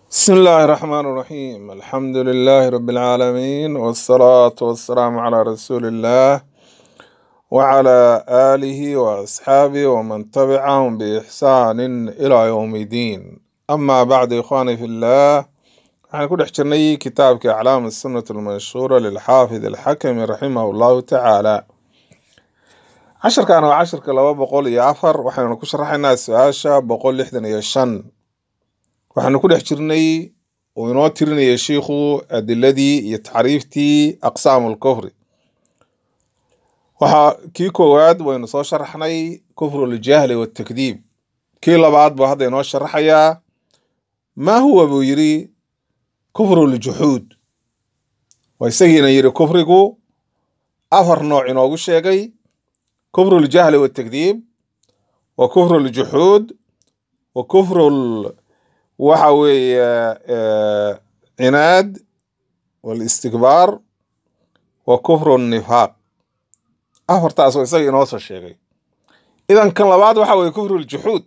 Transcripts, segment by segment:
بسم الله الرحمن الرحيم الحمد لله رب العالمين والصلاة والسلام على رسول الله وعلى آله وأصحابه ومن تبعهم بإحسان إلى يوم الدين أما بعد إخواني في الله waxaan ku dhex jirnay kitaabka aclaam الsunnة المنشورة للxaafid الxakmi raximah الlahu tacaala casharkan waa casharka laba boqol iyo afar waxaynu ku sharaxaynaa su-aasha boqol lixdan iyo shan waxaanu ku dhex jirnay uu inoo tirinaya shiikhu adiladii iyo tacriiftii aqsaamu lkufri waxaa kii koowaad waynu soo sharaxnay kufru ljahli watakdiib kii labaad buu hadda inoo sharaxayaa maa huwa buu yiri kufru ljuxuud waa isagiina yiri kufrigu afar nooc inoogu sheegay kufru ljahli watakdiib wa kufru ljuxuud wa kufru waxa weeye cinaad walistikbaar wa kufru nifaaq afartaas oo isaga inoo soo sheegay idan kan labaad waxa weye kufru ljuxuud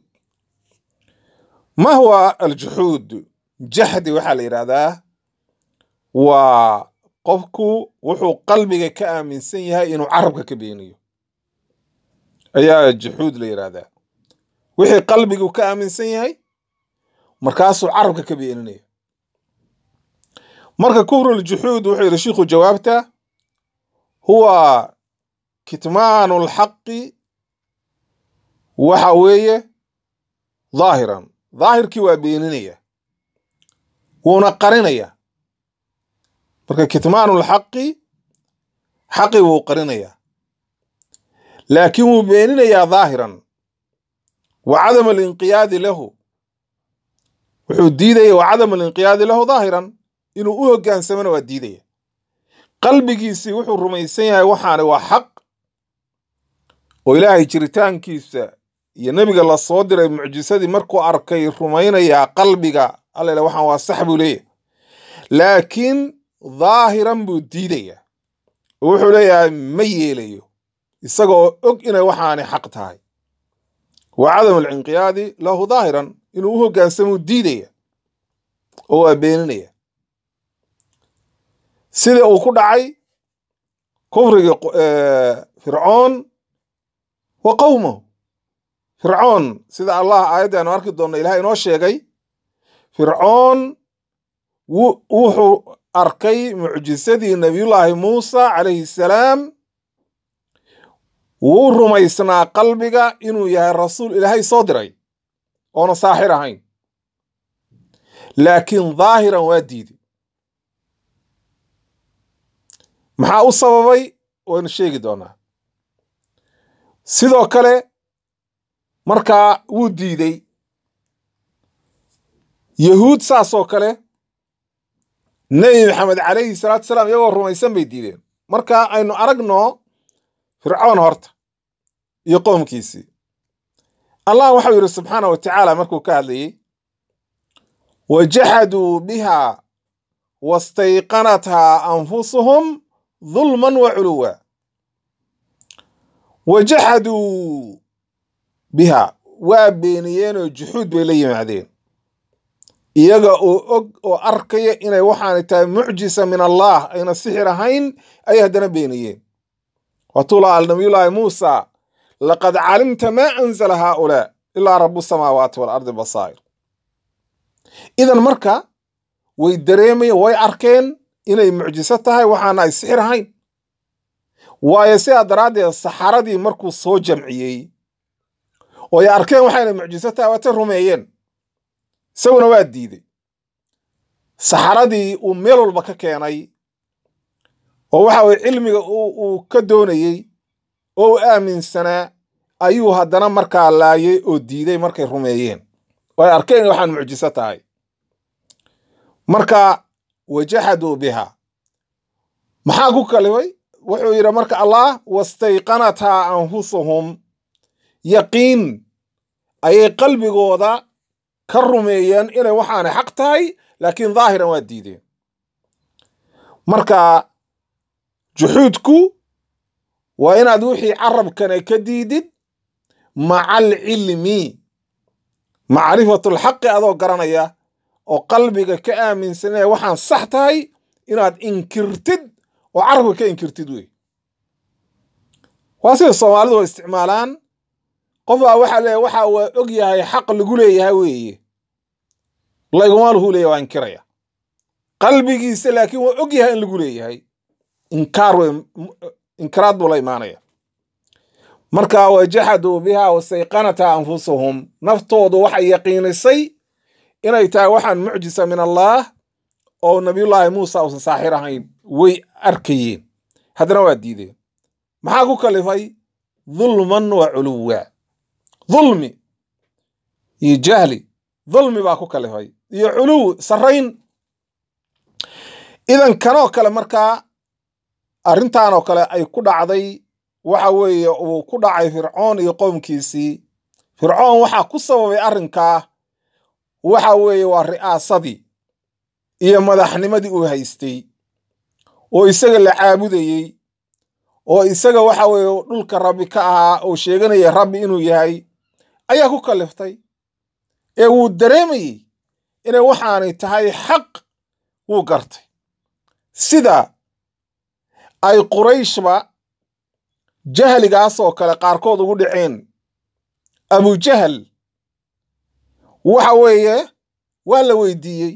ma huwa aljuxuud jaxdi waxaa la yidhahdaa waa qofku wuxuu qalbiga ka aaminsan yahay inuu carabka ka beeniyo ayaa juxuud la yidhahdaa wixii qalbigu ka aaminsan yahay markaasuu carabka ka beeninaya marka kufru ljuxuud wuxuu yidhi shiikhu jawaabta huwa kitmaanu lxaqi waxa weeye dhaahiran dhaahirkii waa beeninaya wuuna qarinaya marka kitmaanu lxaqi xaqi wuu qarinaya laakiin wuu beeninayaa dhaahiran wa cadam alinqiyaadi lahu wuxuu diidaya wa cadam alinqiyaadi lahu dhaahiran inuu u hogaansamona waa diidaya qalbigiisii wuxuu rumaysan yahay waxaani waa xaq oo ilaahay jiritaankiisa iyo nebiga la soo diray mucjisadii markuu arkay rumaynayaa qalbiga alla waxaan waa sax buu leeyahay laakiin dhaahiran buu diidaya oo wuxuu leeyahay ma yeelayo isagoo og inay waxaani xaq tahay wa cadam alinqiyaadi lahu dhaahiran inuu u hogaansamuu diidaya oo waa beeninaya sida uu ku dhacay kufrigii fircoon wa qowmahu fircoon sida allah aayadda aanu arki doonno ilahay inoo sheegay fircoon wuxuu arkay mucjisadii nabiyullaahi muusa calayhi salaam wuu rumaysnaa qalbiga inuu yahay rasuul ilaahay soo diray oona saaxir ahayn laakiin dhaahiran waa diiday maxaa u sababay waynu sheegi doonaa sidoo kale markaa wuu diiday yahuud saasoo kale nebi maxamed calayhi salaatu salaam iyagoo rumaysan bay diideen marka aynu aragno fircoon horta iyo qoomkiisii allah waxau yidhi subxaana wa tacaala markuu ka hadlayey wajaxaduu biha wastayqanathaa anfusuhum dulman wa culuwa wajaxaduu biha waa beeniyeenoo juxuud bay la yimaadeen iyaga oo og oo arkaya inay waxaanay tahay mucjisa min allah ayna sixir ahayn ayay haddana beeniyeen watula al nabiyullaahi muusa laqad calimta maa anzala haaulaa ilaa rabu samaawaati waalardi basaa'ir idan marka way dareemayen way arkeen inay mucjiso tahay waxaana ay sixir ahayn waayo sidaa daraaddeed saxaradii markuu soo jamciyey oo ay arkeen waxayna mucjiso tahay waatay rumeeyeen isaguna waa diiday saxaradii uu meel walba ka keenay oo waxa weye cilmiga uu ka doonayey oo u aaminsanaa ayuu haddana markaa laayay oo diiday markay rumeeyeen oo ay arkeen inay waxaan mucjiso tahay marka wajaxaduu biha maxaa ku kalifay wuxuu yidhi marka allah wastayqanathaa anfusuhum yaqiin ayay qalbigooda ka rumeeyeen inay waxaanay xaq tahay laakiin dhaahiran waa diideen marka juxuudku waa inaad wixii carabkana ka diidid maca alcilmi macrifatu lxaqi adoo garanaya oo qalbiga ka aaminsan inay waxaan sax tahay inaad inkirtid oo carabka ka inkirtid wey waa sida soomaalidu oo isticmaalaan qofbaa waxaa leeyahy waxa waa og yahay xaq lagu leeyahay weeye layguma lahu leeyahy waa inkiraya qalbigiisa laakiin waa og yahay in lagu leeyahay inkaar wey inkiraad buu la imaanaya marka wajaxaduu biha wastayqanata anfusuhum naftoodu waxay yaqiinisay inay tahay waxaan mucjisa min allaah oo nabiyullaahi muusa uusan saaxir ahayn way arkayeen haddana waa diideen maxaa ku kalifay dulman wa culuwa dulmi iyo jahli dulmi baa ku kalifay iyo culuw sarrayn idan kanoo kale markaa arrintanoo kale ay ku dhacday waxa weeye uu ku dhacay fircoon iyo qowmkiisii fircoon waxaa ku sababay arrinkaa waxa weeye waa ri'aasadii iyo madaxnimadii uu haystay oo isaga la caabudayey oo isaga waxa weeye dhulka rabbi ka ahaa oo sheeganaya rabbi inuu yahay ayaa ku kaliftay ee wuu dareemayey inay waxaanay tahay xaq wuu gartay sida ay qurayshba jahligaasoo kale qaarkood ugu dhaceen abujahal waxa weeye waa la weydiiyey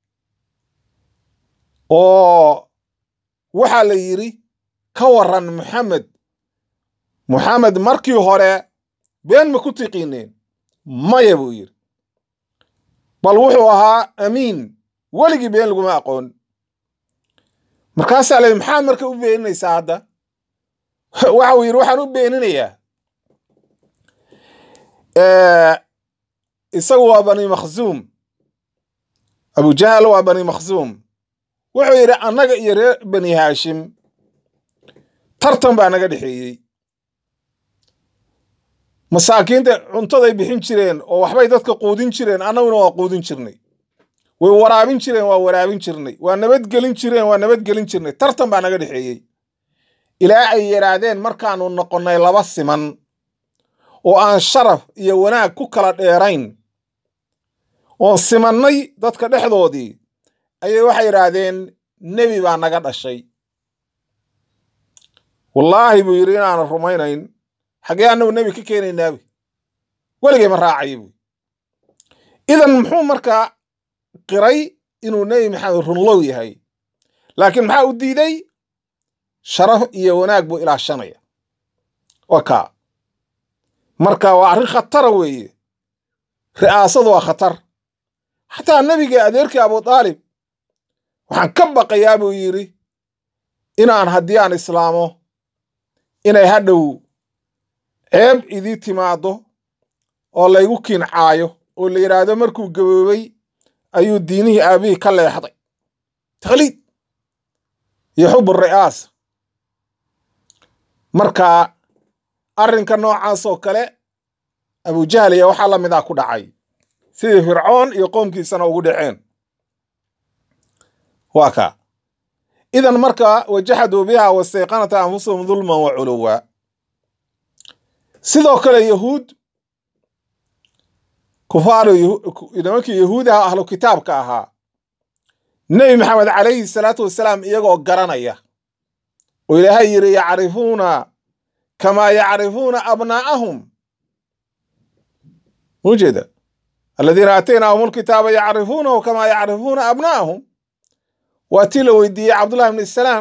oo waxaa la yidhi ka waran maxamed moxamed markii hore been ma ku tiqiineen maya buu yidhi bal wuxuu ahaa amiin weligii been laguma aqoon markaasaa la yidhi maxaad marka u beeninaysaa hadda waxa uu yidhi waxaan u beeninayaa isagu waa bani makhzuum abujahal waa bani makhzuum wuxuu yidhi annaga iyo reer bani haashim tartan baa naga dhexeeyey masaakiinta cuntaday bixin jireen oo waxbay dadka quudin jireen annaguna waa quudin jirnay way waraabin jireen waa waraabin jirnay waa nabadgelin jireen waa nabadgelin jirnay tartan baa naga dhexeeyey ilaa ay yidhaahdeen markaanu noqonnay laba siman oo aan sharaf iyo wanaag ku kala dheerayn oon simannay dadka dhexdoodii ayay waxay yidhaahdeen nebi baa naga dhashay wallaahi buu yidhi inaanan rumaynayn xaggee annagu nebi ka keenaynaabi weligay ma raacaya buy idan muxuu markaa qiray inuu nebi maxamed runlow yahay laakiin maxaa u diiday sharaf iyo wanaag buu ilaashanaya waa kaa marka waa arrin khatara weeye ri'aasadu waa khatar xataa nebiga adeerkii abu daalib waxaan ka baqayaa buu yidhi inaan haddii aan islaamo inay hadhow ceeb idii timaaddo oo laygu kiincaayo oo la yidhaahdo markuu gaboobay ayuu diinihii aabihii ka leexday takhliid iyo xub ri'aasa marka arrinka noocaas oo kale abujahliya waxaa la mid ah ku dhacay sidii fircoon iyo qoomkiisana ugu dhaceen waa kaa idan marka wajaxaduu biha wastayqanata anfusahum dulman wa culuwa sidoo kale yahuud kufaaru nimankii yahuudaha ahlu kitaabka ahaa nebi maxamed calayhi salaatu wasalaam iyagoo garanaya oo ilaahay yidhi yacrifuuna kamaa yacrifuuna abnaa'ahum ujeeda aladiina aataynaahum alkitaaba yacrifuunahu kamaa yacrifuuna abnaa'ahum waa tii la weydiiyey cabdullahi bni salaam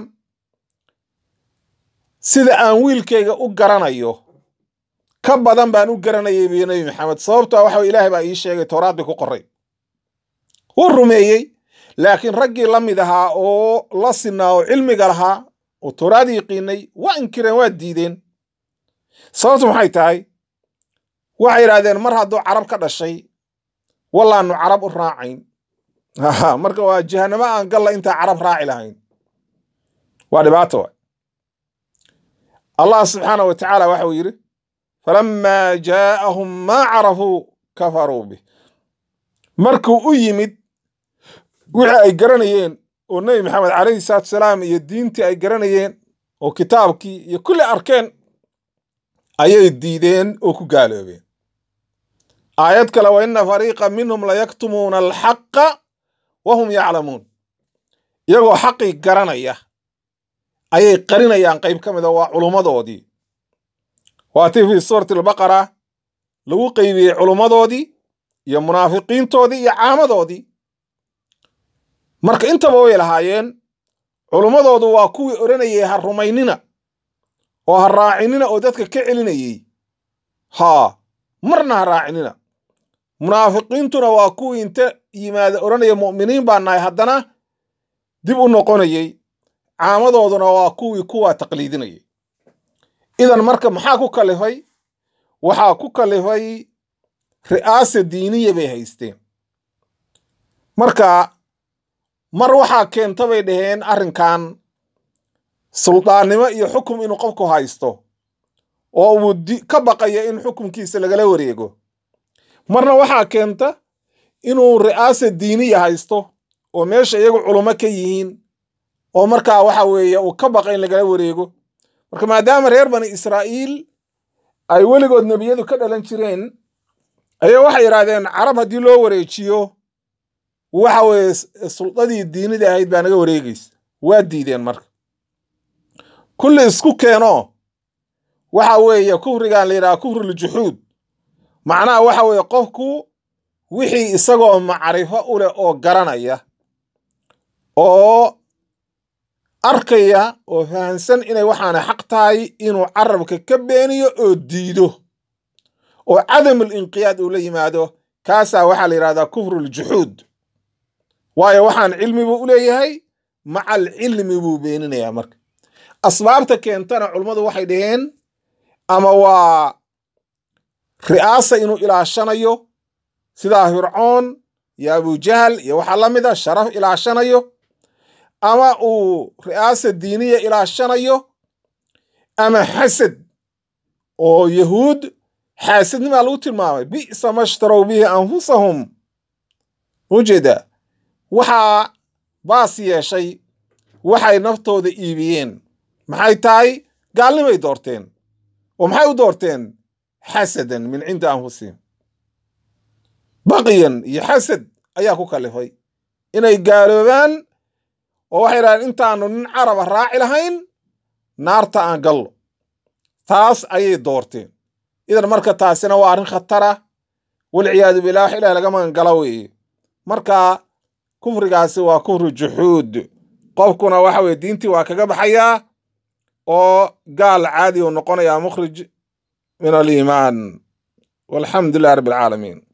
sida aan wiilkayga u garanayo ka badan baan u garanayay biyo nebi maxamed sababtoa waxa ilaahay baa ii sheegay towraad bay ku qoray wuu rumeeyey laakiin raggii la mid ahaa oo la sinaa oo cilmiga lahaa oo towraad yiqiinay waa inkireen waa diideen sababtu maxay tahay waxay yidhahdeen mar hadduu carab ka dhashay wallaanu carab u raacayn marka waa jahanamo aan galla intaa carab raaci lahayn waa dhibaato wa allah subxaana wa tacaala waxau yidhi falamaa jaa'ahum maa carafuu kafaruu bih markuu u yimid wixii ay garanayeen oo nebi maxamed calayhi salaatu salaam iyo diintii ay garanayeen oo kitaabkii iyo kulli arkeen ayay diideen oo ku gaaloobeen aayad kale wa ina fariiqa minhum layaktumuuna alxaqa wahum yaclamuun iyagoo xaqii garanaya ayay qarinayaan qayb ka mid a waa culummadoodii waatii fii suurati albaqara lagu qeybiyey culummadoodii iyo munaafiqiintoodii iyo caamadoodii marka intaba way lahaayeen culummadoodu waa kuwii odhanayay ha rumaynina oo ha raacinina oo dadka ka celinayey haa marna ha raacinina munaafiqiintuna waa kuwii inta yimaada odhanaya mu'miniin baa nahay haddana dib u noqonayey caamadooduna waa kuwii kuwaa taqliidinayay idan marka maxaa ku kalifay waxaa ku kalifay ri'aasa diiniya bay haysteen marka mar waxaa keenta bay dhaheen arrinkan suldaannimo iyo xukum inuu qofku haysto oo uu ka baqayo in xukumkiisa lagala wareego marna waxaa keenta inuu ri'aasa diiniya haysto oo meesha iyagu culummo ka yihiin oo markaa waxa weeye uu ka baqa in lagala wareego marka maadaama reer bani israa'iil ay weligood nebiyadu ka dhalan jireen ayaa waxay yidhaahdeen carab haddii loo wareejiyo waxa weeye suldadii diinida ahayd baa naga wareegaysa waa diideen marka kulli isku keeno waxa weeye kufrigan la yidhaha kufruljuxuud macnaha waxa weeye qofku wixii isagoo macrifo u leh oo garanaya oo arkaya oo fahamsan inay waxaana xaq tahay inuu carabka ka beeniyo oo diido oo cadamul inqiyaad uu la yimaado kaasaa waxaa la yidhahdaa kufruljuxuud waayo waxaan cilmi buu u leeyahay maca alcilmi buu beeninayaa marka asbaabta keentana culummadu waxay dhaheen ama waa ri'aasa inuu ilaashanayo sidaa fircoon iyo abujahal iyo waxaa la mid a sharaf ilaashanayo ama uu ri'aasa diiniya ilaashanayo ama xasad oo yahuud xaasadnimaa lagu tilmaamay bi'sa mashtarow bihi anfusahum ujeeda waxaa baas yeeshay waxay naftooda iibiyeen maxay tahay gaalnimay doorteen oo maxay u doorteen xasadan min cindi anfusihim baqiyan iyo xasad ayaa ku kalifay inay gaaloobaan oo waxay idhahdeen intaanu nin caraba raaci lahayn naarta aan gallo taas ayay doorteen idan marka taasina waa arrin khatara walciyaadu billah wax ilaah laga magan gala weeye marka kufrigaasi waa kufru juxuud qofkuna waxa weye diintii waa kaga baxayaa oo gaal caadi u noqonayaa mukhrij min aliimaan walxamdu lilah rabbi alcaalamiin